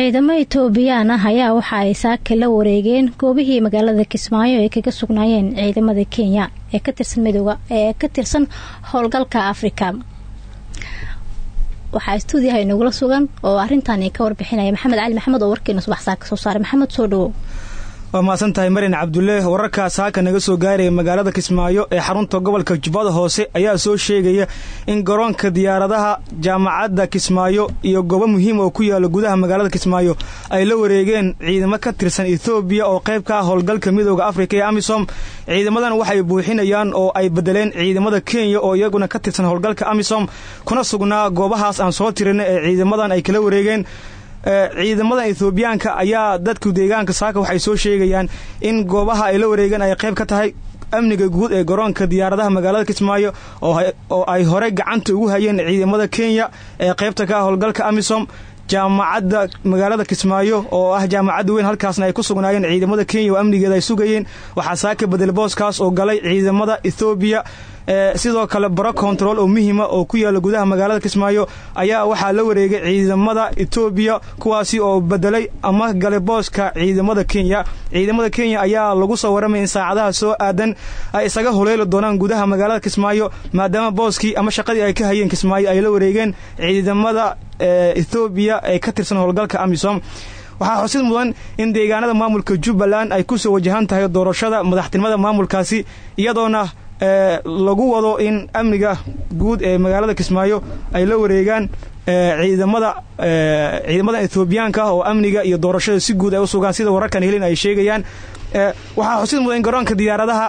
ciidamo etoobiyaan ah ayaa waxa ay saaka la wareegeen goobihii magaalada kismaayo ay kaga sugnaayeen ciidamada kenya ee ka tirsan midooda ee ka tirsan howlgalka afrika waxaa stuudiyaha inagula sugan oo arrintan ka warbixinaya maxamed cali maxamed oo warkeena subax saaka soo saaray maxamed soo dhawow waa mahadsan tahay marin cabdulle wararkaa saaka naga soo gaaraya magaalada kismaayo ee xarunta gobolka jubbada hoose ayaa soo sheegaya in garoonka diyaaradaha jaamacadda kismaayo iyo goobo muhiim oo ku yaala gudaha magaalada kismaayo ay la wareegeen ciidamo ka tirsan ethoobiya oo qayb ka ah howlgalka midooda afrika ee amisom ciidamadan waxay buuxinayaan oo ay bedeleen ciidamada kenya oo iyaguna ka tirsan howlgalka amisom kuna sugnaa goobahaas aan soo tirina ee ciidamadan ay kala wareegeen ciidamadan ethoobiyaanka ayaa dadku deegaanka saaka waxay soo sheegayaan in goobaha ay la wareegeen ay qayb ka tahay amniga guud ee garoonka diyaaradaha magaalada kismaayo oo ay horey gacanta ugu hayeen ciidamada kenya ee qaybta ka ah howlgalka amisom jaamacadda magaalada kismaayo oo ah jaamacadda weyn halkaasna ay ku sugnaayeen ciidamada kenya oo amnigeeda ay sugayeen waxaa saaka bedel booskaas oo galay ciidamada ethoobiya sidoo kale baro control oo muhiima oo ku yaala gudaha magaalada kismaayo ayaa waxaa la wareegay ciidamada etoobiya kuwaasi oo bedelay ama galay booska ciidamada kenya ciidamada kenya ayaa lagu soo waramaya in saacadaha soo aadan ay isaga huleeli doonaan gudaha magaalada kismaayo maadaama booskii ama shaqadii ay ka hayeen kismaayo ay la wareegeen ciidamada ethoobiya ee ka tirsan howlgalka amisom waxaa xusid mudan in deegaanada maamulka jubbaland ay ku soo wajahan tahay doorashada madaxtinimada maamulkaasi iyadoona lagu wado in amniga guud ee magaalada kismaayo ay la wareegaan ciidamada ciidamada ethoobiyaanka oo amniga iyo doorashada si guud ay u sugaan sida wararkan helin ay sheegayaan waxaa xusid mudan in garoonka diyaaradaha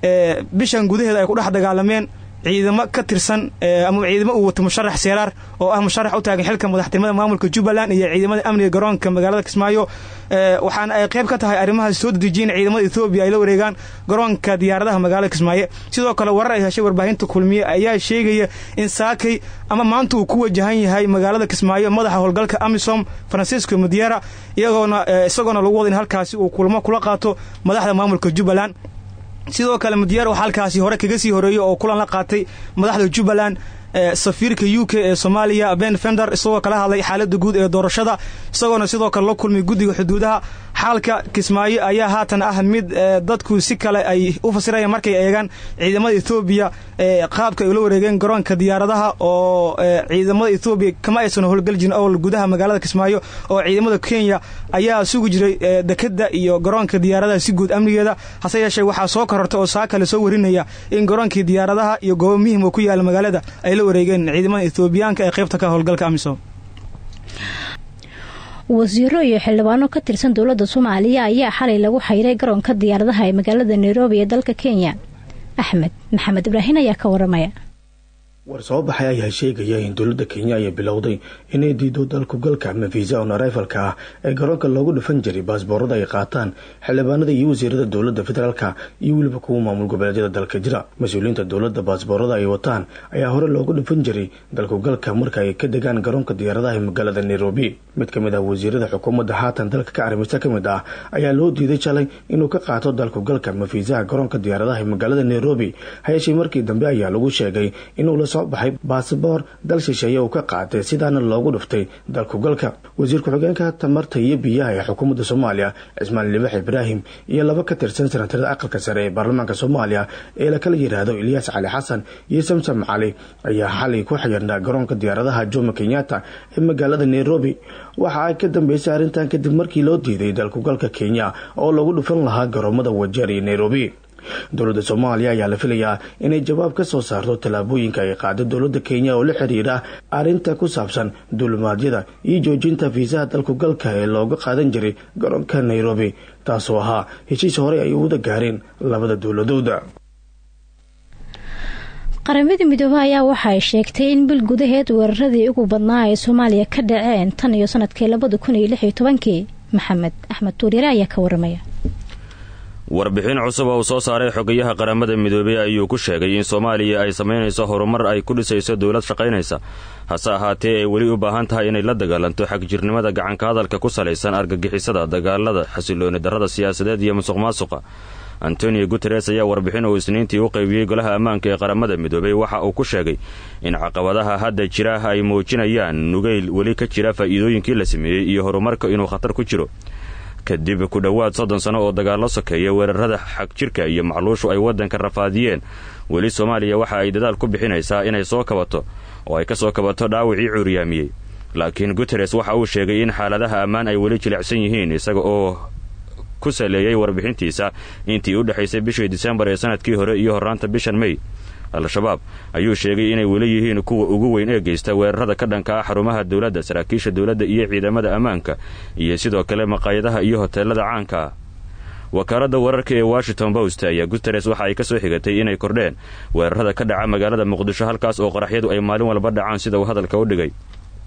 bishan gudaheeda ay ku dhex dagaalameen ciidamo ka tirsan ama ciidamo uu wato musharax seeraar oo ah musharax u taagan xilka madaxtinimada maamulka jubbaland iyo ciidamada amniga garoonka magaalada kismaayo waxaana ay qayb ka tahay arrimahaas soo dedejiyen ciidamada ethoobiya ay la wareegaan garoonka diyaaradaha magaalada kismaayo sidoo kale warar ay heshay warbaahinta kulmiye ayaa sheegaya in saakay ama maanta uu ku wajahan yahay magaalada kismaayo madaxa howlgalka amisom francisco mudiera iyagoona isagoona lagu wada in halkaasi uu kulmo kula qaato madaxda maamulka jubbaland sidoo kale madiyaar waxaa halkaasi hore kaga sii horeeyey oo kulan la qaatay madaxda jubbaland safiirka u k ee soomaaliya ben fender isagoo kala hadlay xaalada guud ee doorashada isagoona sidoo kale la kulmay guddiga xuduudaha xaalka kismaayo ayaa haatan ah mid dadku si kale ay u fasirayaan markay eegaan ciidamada ethoobiya qaabka ay ula wareegeen garoonka diyaaradaha oo ciidamada ethoobiya kama aysan howlgal jirin owl gudaha magaalada kismaayo oo ciidamada kenya ayaa sugi jiray dekeda iyo garoonka diyaaradaha si guud amnigeeda hase yeeshee waxaa soo korortay oo saa kale soo warinaya in garoonkii diyaaradaha iyo goobo muhim oo ku yaala magaalada ay la wareegeen ciidamada ethoobiyaanka ee qaybta ka howlgalka amisom wasiiro iyo xildhibaano ka tirsan dowladda soomaaliya ayaa xalay lagu xayray garoonka diyaaradaha ee magaalada nairobi ee dalka kenya axmed maxamed ibraahin ayaa ka waramaya war soo baxay ayaa sheegaya in dowladda kenya ay bilowday inay diido dalkugalka ama visa on arrivalka ah ee garoonka loogu dhufan jiray baasboorada ay qaataan xildhibaanada iyo wasiirada dowladda federaalka iyo weliba kuwa maamul goboleedyada dalka jira mas-uuliyiinta dowladda baasboorada ay wataan ayaa hore loogu dhufan jiray dalkugalka marka ay ka degaan garoonka diyaaradaha ee magaalada nairobi mid ka mid ah wasiirada xukuumadda haatan dalka ka arrimista ka mid ah ayaa loo diiday shalay inuu ka qaato dalkugalka ama fiisaha garoonka diyaaradaha ee magaalada nairobi hayeeshee markii dambe ayaa lagu sheegay inuu la soo baxay baasaboor dal shisheeye uu ka qaatay sidaana loogu dhuftay dalkugalka wasiir ku-xigeenka tamarta iyo biyaha ee xukuumadda soomaaliya cismaan libax ibraahim iyo laba ka tirsan senatarada aqalka sare ee baarlamaanka soomaaliya ee la kala yidhaahdo ilyaas cali xasan iyo samsam cali ayaa xalay ku xiyirnaa garoonka diyaaradaha jomo kenyatta ee magaalada nairobi waxa ay ka dambeysay arrintan kadib markii loo diiday dalkugalka kenya oo lagu dhufan lahaa garoomada wajeer iyo nairobi dowladda soomaaliya ayaa la filayaa inay jawaab ka soo saarto tallaabooyinka ay qaado dowladda kenya oo la xiriira arrinta ku saabsan duulimaadyada iyo joojinta fiisaha dalkugalka ee looga qaadan jiray garoonka nairobi taasoo ahaa heshiis horey ay uwada gaareen labada dowladooda qaramada midoobe ayaa waxa ay sheegtay in bil gudaheed weeraradii ugu badnaa ay soomaaliya ka dhaceen tan iyo sanadkii labada kun iyo lix iyo tobankii maxamed axmed tuuryare ayaa ka waramaya warbixin cusub oo uu soo saaray xogayaha qaramada midoobey ayuu ku sheegay in soomaaliya ay samaynayso horumar ay ku dhisayso dowlad shaqaynaysa hase ahaatee ay weli u baahan tahay inay la dagaalanto xagjirnimada gacanka hadalka ku salaysan argagixisada dagaalada xasilooni darrada siyaasadeed iyo musuq maasuqa antonio guteres ayaa warbixin uu isniintii u qaybiyey golaha ammaanka ee qaramada midoobay waxa uu ku sheegay in caqabadaha hadda jira ay muujinayaan nugayl weli ka jira faa'iidooyinkii la sameeyey iyo horumarka inuu khatar ku jiro kadib ku dhowaad soddon sano oo dagaallo sokeeya weerarada xagjirka iyo macluushu ay waddanka rafaadiyeen weli soomaaliya waxa ay dadaal ku bixinaysaa inay soo kabato oo ay ka soo kabato dhaawacii cuuriyaamiyey laakiin guteres waxa uu sheegay in xaaladaha ammaan ay weli jilicsan yihiin isaga oo ku saleeyey warbixintiisa intii u dhexaysay bishii disembar ee sanadkii hore iyo horraanta bishan mey al-shabaab ayuu sheegay inay weli yihiin kuwa ugu weyn ee geysta weerarada ka dhanka ah xarumaha dowladda saraakiisha dowladda iyo ciidamada ammaanka iyo sidoo kale maqaayadaha iyo hoteelada caanka ah wakaaladda wararka ee washington post ayaa guteres waxa ay ka soo xigatay inay kordheen weerarada ka dhaca magaalada muqdisho halkaas oo qaraxyadu ay maalin walba dhacaan sida uu hadalka u dhigay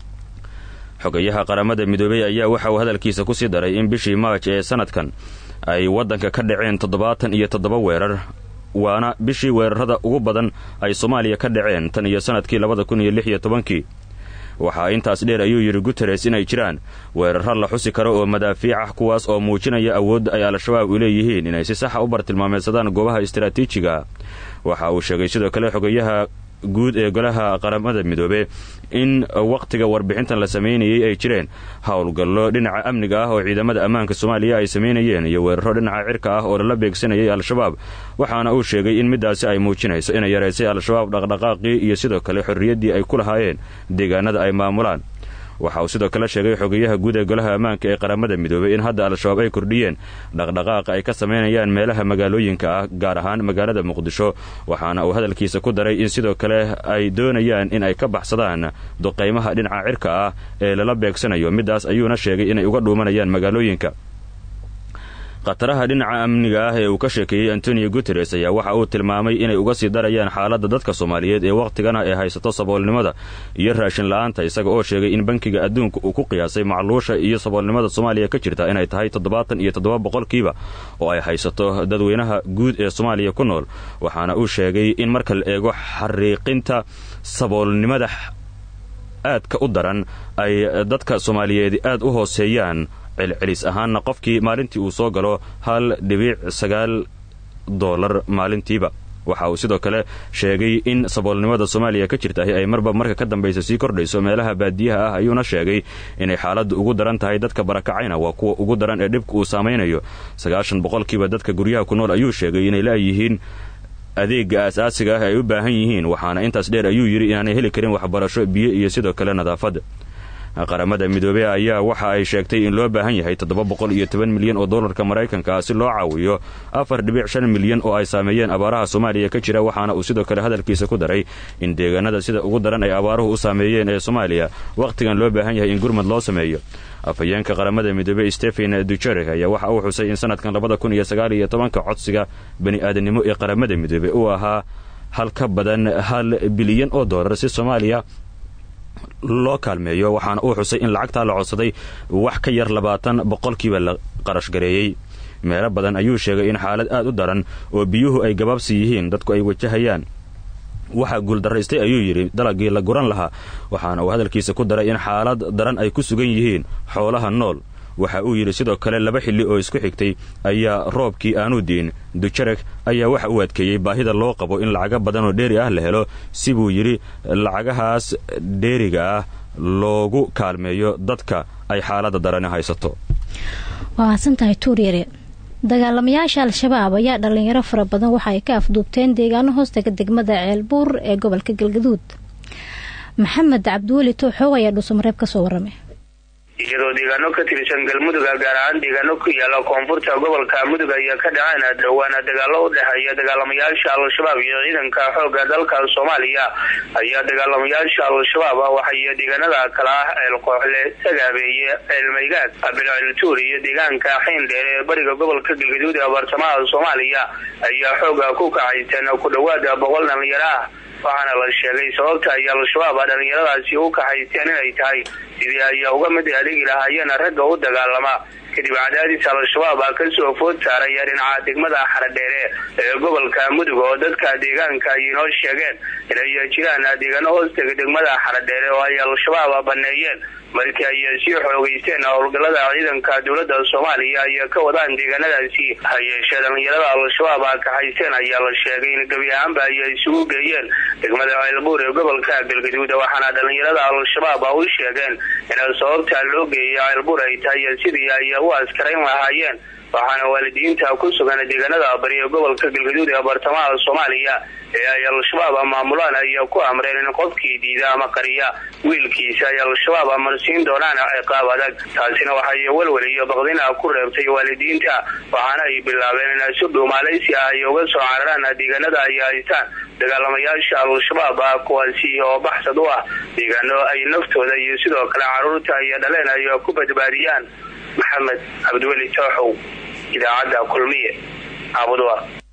xogayaha qaramada midoobey ayaa waxa uu hadalkiisa ku sii daray in bishii maaj ee sanadkan ay waddanka ka dhaceen toddobaatan iyo toddoba weerar waana bishii weerarada ugu badan ay soomaaliya ka dhaceen tan iyo sanadkii labada kun iyo lix iyo tobankii waxaa intaas dheer ayuu yidhi guteres inay jiraan weeraro la xusi karo oo madaafiic ah kuwaas oo muujinaya awoodda ay al-shabaab u leeyihiin inay si saxa u bartilmaameysadaan goobaha istaraatiijiga waxa uu sheegay sidoo kale xogayaha guud ee golaha qaramada midoobe in wakhtiga warbixintan la samaynayay ay jireen howlgallo dhinaca amniga ah oo ciidamada ammaanka soomaaliya ay samaynayeen iyo weeraro dhinaca cirka ah oo lala beegsanayay al-shabaab waxaana uu sheegay in middaasi ay muujinayso inay yaraysay al-shabaab dhaqdhaqaaqii iyo sidoo kale xorriyaddii ay ku lahaayeen deegaanada ay maamulaan waxa uu sidoo kale sheegay xogeyaha guud ee golaha ammaanka ee qaramada midoobey in hadda al-shabaab ay kordhiyeen dhaqdhaqaaqa ay ka samaynayaan meelaha magaalooyinka ah gaar ahaan magaalada muqdisho waxaana uu hadalkiisa ku daray in sidoo kale ay doonayaan in ay ka baxsadaan duqaymaha dhinaca cirka ah ee lala beegsanayo middaas ayuuna sheegay inay uga dhuumanayaan magaalooyinka khataraha dhinaca amniga ah ee uu ka sheekeeyey antonio guteres ayaa waxa uu tilmaamay inay uga sii darayaan xaaladda dadka soomaaliyeed ee wakhtigana ay haysato saboolnimada iyo raashin la-aanta isaga oo sheegay in bankiga adduunka uu ku qiyaasay macluusha iyo saboolnimada soomaaliya ka jirta inay tahay toddobaatan iyo toddoba boqolkiiba oo ay haysato dadweynaha guud ee soomaaliya ku nool waxaana uu sheegay in marka la eego xariiqinta saboolnimada aadka u daran ay dadka soomaaliyeed aad u hooseeyaan celcelis ahaanna qofkii maalintii uu soo galo hal dhibiic sagaal doolar maalintiiba waxa uu sidoo kale sheegay in saboolnimada soomaaliya ka jirtahi ay marba marka ka dambaysa sii kordhayso meelaha baadiyaha ah ayuuna sheegay inay xaaladda ugu daran tahay dadka barakacayna waa kuwa ugu daran ee dhibka uu saamaynayo sagaashan boqolkiiba dadka guryaha ku nool ayuu sheegay inay la'yihiin adeega aas-aasiga ah ay u baahan yihiin waxaana intaas dheer ayuu yidhi inaanay heli karin waxbarasho biyo iyo sidoo kale nadaafadda qaramada midoobey ayaa waxa ay sheegtay in loo baahan yahay toddoba boqol iyo toban milyan oo dollarka maraykanka ah si loo caawiyo afar dhibic shan milyan oo ay saameeyeen abaaraha soomaaliya ka jira waxaana uu sidoo kale hadalkiisa ku daray in deegaanada sida ugu daran ay abaaruhu u saameeyeen ee soomaaliya wakhtigan loo baahan yahay in gurmad loo sameeyo afhayeenka qaramada midoobey stephen dujarek ayaa waxa uu xusay in sanadkan labada kun iyo sagaal iyo tobanka codsiga bani aadanimo ee qaramada midoobey uu ahaa hal ka badan hal bilyan oo dollar si soomaaliya loo kaalmeeyo waxaana uu xusay in lacagtaa la codsaday wax ka yar labaatan boqolkiiba la qarash gareeyey meelo badan ayuu sheegay in xaalad aad u daran oo biyuhu ay gabaabsi yihiin dadku ay wajahayaan waxaa guuldaraystay ayuu yidhi dalagii la guran lahaa waxaana uu hadalkiisa ku daray in xaalad daran ay ku sugan yihiin xoolaha nool waxa uu yidhi sidoo kale laba xilli oo isku xigtay ayaa roobkii aanu diin dujarek ayaa waxa uu adkeeyey baahida loo qabo in lacaga badan oo dheeri ah la helo si buu yidhi lacagahaas dheeriga ah loogu kaalmeeyo dadka ay xaaladda darani haysato waa mahadsantahay tuuryare dagaalamayaasha al-shabaab ayaa dhalinyaro fara badan waxa ay ka afduubteen deegaano hoostaga degmada ceelbuur ee gobolka galgaduud maxamed cabdiweli tooxoog ayaa dhuusamareeb kasoo waramay iyadoo deegaano ka tirsan galmuduga gaar ahaan deegaano ku yaala koonfurta gobolka mudug ayaa ka dhaceen dhawaana dagaalo u dhexeeya dagaalamayaasha al-shabaab iyo ciidanka xooga dalka soomaaliya ayaa dagaalamayaasha al-shabaab waxay deegaanada kale ah ceelkooxle sagaabeeye ceelmaygaad bilciltuur iyo deegaanka xiindheer ee bariga gobolka galgaduud ee bartamaha soomaaliya ayaa xooga ku kaxaysan ku dhawaada boqol dhalinyaro ah waxaana la sheegay sababta ay al-shabaab dhalinyaradaasi u kaxaysteen inay tahay sidii ay uga mid adhigi lahaayeen ragga u dagaalama kadib cadaadis al-shabaab a kasoo food saaraya dhinaca degmada xaradheere ee gobolka mudug oo dadka deegaanka ay inoo sheegeen inay jiraan deegaano hoostega degmada xaradheere oo ay al-shabaab baneeyeen markii ay sii xoogeysteen howlgalada ciidanka dowlada soomaaliya ay ka wadaan deegaanadaasi ha yeeshee dhalinyarada al-shabaab a kaxayseen ayaa la sheegay in gebi ahaanba ay isugu geeyeen degmada ceelbuur ee gobolka galgaduud waxaana dhalinyarada al-shabaab a u sheegeen in sababta loo geeyay ceelbuur ay tahay sidii ay u askarayn lahaayeen waxaana waalidiinta ku sugan deegaanada bari ee gobolka galgaduud ee bartamaha soomaaliya ee ay al-shabaab maamulaan ay ku amreen in qofkii diida ama qariya wiilkiisa ay al-shabaab amarsiin doonaan ciqaab adag taasina waxay welwel iyo baqdina ku reebtay waalidiinta waxaana ay bilaabeen in si dhuumaalaysi ah ay uga soo cararaan deegaanada ay haystaan dagaalamayaasha al-shabaab ah kuwaasi oo baxsad u ah deegaano ay naftooda iyo sidoo kale caruurta iyo dhaleen ay ku badbaadiyaan maxamed cabdiweli tooxow idaacadda kulmiye aabudwa